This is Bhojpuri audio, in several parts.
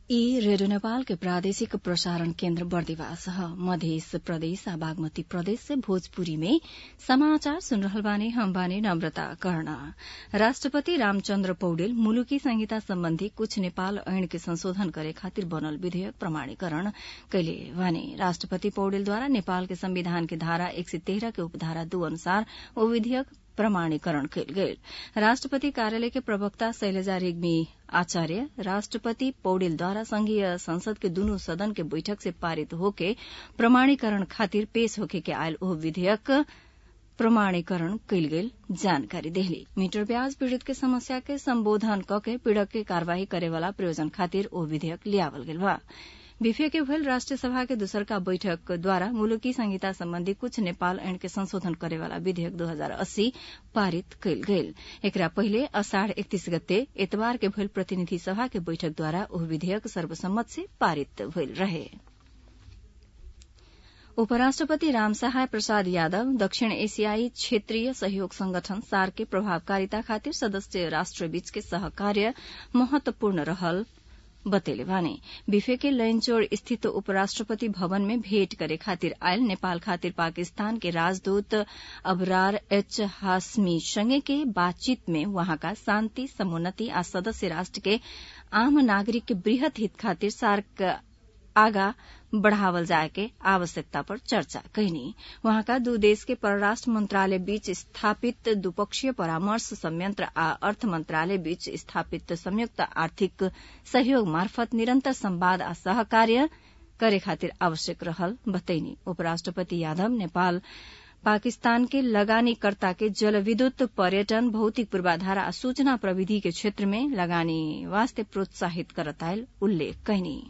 ई रेडियो नेपाल के प्रादेशिक प्रसारण केन्द्र बर्दिवास ह मध्य प्रदेश आ बागमती प्रदेश से भोजपुरी में समाचार सुन रहल बानी हम बानी नम्रता कर्ण राष्ट्रपति रामचन्द्र पौडेल मुलुकी संहिता सम्बन्धी कुछ नेपाल ऐन के संशोधन करे खातिर बनल विधेयक प्रमाणीकरण कैले बानी राष्ट्रपति पौडेलद्वारा नेपाल के संविधान के धारा एक सय तेह्र के उपधारा दू अनुसार ओ विधेयक प्रमाणीकरण कयल गेल राष्ट्रपति कार्यालय के प्रवक्ता शैलजा रेग्मी आचार्य राष्ट्रपति पौडेलद्वारा संघीय संसद के दुनू सदन के बैठक से पारित होके प्रमाणीकरण खातिर पेश होके के आयल ओह विधेयक प्रमाणीकरण कयल गेल जानकारी देहली मीटर ब्याज पीड़ित के समस्या के संबोधन कके पीड़क के कार्यवाही करेवाला प्रयोजन खातिर ओ विधेयक लियावल गेल बा बीफे के भयल राष्ट्रिय सभा के दूसरका बैठक द्वारा मुलुकी संहिता सम्बन्धी कुछ नेपाल ऐन के संशोधन करेवाला विधेयक दू हजार अस्सी पारित कयल गेल एकरा पहिले अषाढ़ एकतीस गते एतबार के भयल प्रतिनिधि सभा के बैठक द्वारा ओह विधेयक सर्वसम्मत से पारित भइल रहे उपराष्ट्रपति रामसहाय प्रसाद यादव दक्षिण एशियाई क्षेत्रीय सहयोग संगठन सार्क के प्रभावकारिता खातिर सदस्य राष्ट्रबीच के सहकार्य महत्वपूर्ण रहल बतेले बानी बिफे के लैनचोड़ स्थित उपराष्ट्रपति भवन में भेंट करे खातिर आयल नेपाल खातिर पाकिस्तान के राजदूत अबरार एच हासमी संगे के बातचीत में वहाँका शान्ति समुन्नति आ सदस्य राष्ट्र के आम नागरिक के वृहत हित खातिर सार्क आगा बढ़ावल जाए के आवश्यकता पर चर्चा कैनी वहाँका दू देश के परराष्ट्र मंत्रालय बीच स्थापित द्विपक्षीय परामर्श संयंत्र आ अर्थ मंत्रालय बीच स्थापित संयुक्त आर्थिक सहयोग मार्फत निरन्तर संवाद आ सहकार्य करे खातिर आवश्यक रहल बतैनी उपराष्ट्रपति यादव नेपाल पाकिस्तान के लगानीकर्ता के जलविद्युत पर्यटन भौतिक पूर्वाधार आ सूचना प्रविधि के क्षेत्र में लगानी वास्ते प्रोत्साहित करतायल उल्लेख कैनी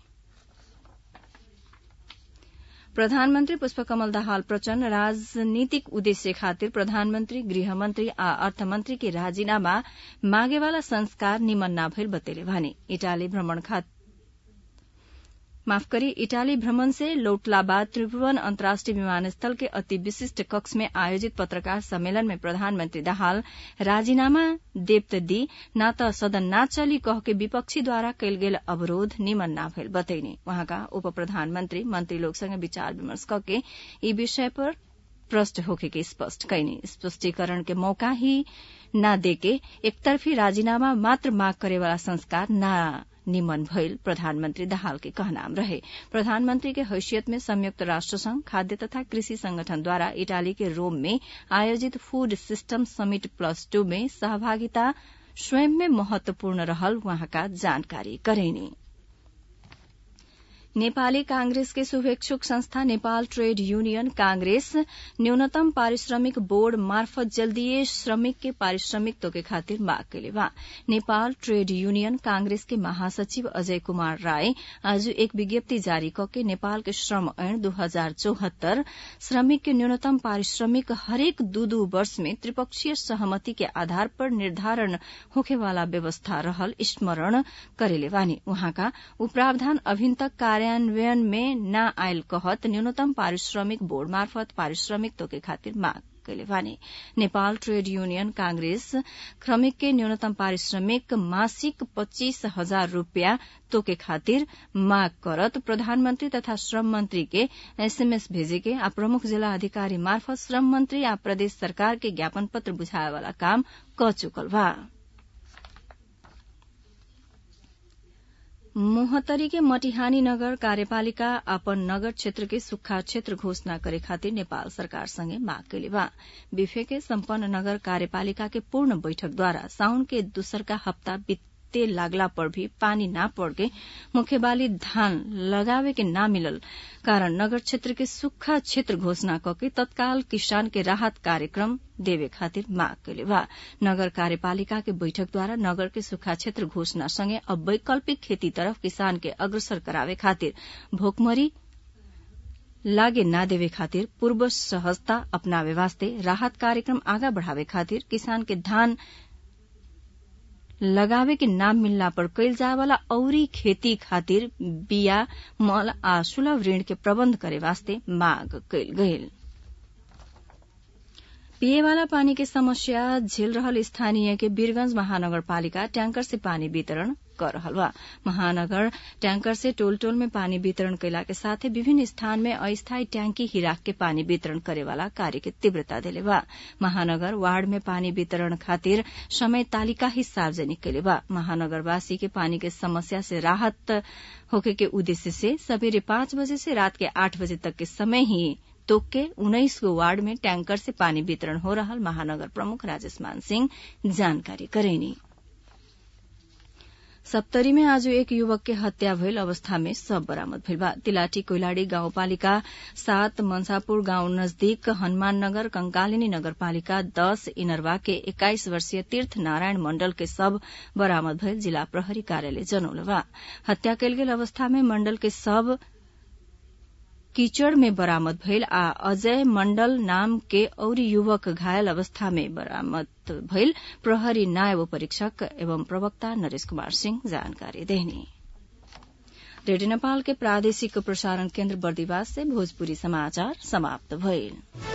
प्रधानमन्त्री पुष्पकमल दाहाल प्रचण्ड राजनीतिक उद्देश्य खातिर प्रधानमन्त्री गृहमन्त्री आ अर्थमन्त्री के राजीनामा मागेवाला संस्कार निमन ना भइल बतेले भने इटाली भ्रमण माफ करी इटाली भ्रमण से लौटला बाद त्रिभुवन अन्तर्राष्ट्रिय विमानस्थल के अति विशिष्ट कक्ष में आयोजित पत्रकार सम्मेलन में प्रधानमन्त्री दाहाल राजीनामा देव दी न त सदन ना चली कह के विपक्षीद्वारा कयल गेल अवरोध निमन ना भइल बतैने वहाँका उप प्रधानमन्त्री मन्त्री लोकसँग विचार विमर्श कके यी विषय पर प्रष्ट होके के स्पष्ट कैने स्पष्टीकरण के मौका ही न देके एकतर्फी राजीनामा मात्र माग करेवाला संस्कार ना निमन भइल प्रधानमन्त्री दाहाल के कहनाम रहे प्रधानमन्त्री के हैसियत में संयुक्त राष्ट्र संघ खाद्य तथा कृषि संगठनद्वारा इटाली के रोम में आयोजित food system summit plus two में सहभागिता स्वयं में महत्वपूर्ण रहल वहाँका जानकारी करेनी नेपाली कांग्रेस के शुभेच्छुक संस्था नेपाल ट्रेड यूनियन कांग्रेस न्यूनतम पारिश्रमिक बोर्ड मार्फत जल्दीय श्रमिक के पारिश्रमिक तोके खातिर माग कैले बा नेपाल ट्रेड यूनियन कांग्रेस के महासचिव अजय कुमार राय आज एक विज्ञप्ति जारी करके नेपाल के श्रम ऐन दू हजार चौहत्तर श्रमिक के न्यूनतम पारिश्रमिक हरेक दू दू वर्ष में त्रिपक्षीय सहमति के आधार पर निर्धारण होखेवाला व्यवस्था रहल स्मरण करेले बानी उहाँका उ प्रावधान अभिन तक कार्यान्वयन में न आयल कहत न्यूनतम पारिश्रमिक बोर्ड मार्फत पारिश्रमिक तोके खातिर माग कैले भने नेपाल ट्रेड यूनियन कांग्रेस श्रमिक के न्यूनतम पारिश्रमिक मासिक पच्चीस हजार रूपियाँ तोके खातिर माग करत प्रधानमन्त्री तथा श्रम मन्त्री के एसएमएस भेजेके आ प्रमुख जिल्ला अधिकारी मार्फत श्रम मन्त्री आ प्रदेश सरकार के ज्ञापन पत्र बुझाएवाला काम क चुकल बा मोहतरी के मटिहानी नगर कार्यपालिका अपन नगर क्षेत्र के सुक्खा क्षेत्र घोषणा करे खातिर नेपाल सरकार संगे माग कैले बा बिफे के सम्पन्न नगर कार्यपालिका के पूर्ण बैठक द्वारा साउन के दूसरका हप्ता बीते लागला पर भी पानी ना पड़ के मुख्य बाली धान लगावे के ना मिलल कारण नगर क्षेत्र के सुक्खा क्षेत्र घोषणा करके तत्काल किसान के राहत कार्यक्रम देवे खातिर माग कैले बा नगर कार्यपालिका के बैठक द्वारा नगर के सुखा क्षेत्र घोषणा संगे अब वैकल्पिक खेती तरफ किसान के अग्रसर करावे खातिर भोकमरी लागे ना देवे खातिर पूर्व सहजता अपनावे वास्ते राहत कार्यक्रम आगा बढ़ावे खातिर किसान के धान लगावे के नाम मिलला पर कैल जाए वाला औरी खेती खातिर बिया मल आ सुलभ ऋण के प्रबंध करे वास्ते माग कैल गयल पिएवाला पानी के समस्या झेल रहल स्थानीय के वीरगंज महानगरपालिका ट्यांकर से पानी वितरण कर रहल बा महानगर टैंकर से टोल टोल में पानी वितरण कैला के साथे विभिन्न स्थान में अस्थायी टैंकी ही राख के पानी वितरण करे वाला कार्य के तीव्रता देले बा महानगर वार्ड में पानी वितरण खातिर समय तालिका ही सार्वजनिक कैले बा महानगरवासी के पानी के समस्या से राहत होके के उद्देश्य से सवेरे पांच बजे से रात के आठ बजे तक के समय ही तोक के उन्नाइस गो वार्ड में टैंकर से पानी वितरण हो रहल महानगर प्रमुख राजेश मान सिंह जानकारी करेनी सप्तरी में आज एक युवक के हत्या भइल अवस्था में सब बरामद भइल बा तिलाटी कोइलाड़ी गाउँपालिका सात मनसापुर गाउँ नजदीक हनुमान नगर कंकालिनी नगरपालिका दश इनरवा के एक्काइस वर्षीय तीर्थ नारायण मण्डल के सब बरामद भइल जिला प्रहरी कार्यालय जनौले बा हत्या कयल गेल अवस्था में मण्डल के सब कीचड़ में बरामद भइल आ अजय मण्डल नाम के औरी युवक घायल अवस्था में बरामद भइल प्रहरी नायब परीक्षक एवं प्रवक्ता नरेश कुमार सिंह जानकारी देहनी रेडियो नेपाल के प्रादेशिक प्रसारण केन्द्र बर्दिवास से भोजपुरी समाचार समाप्त भइल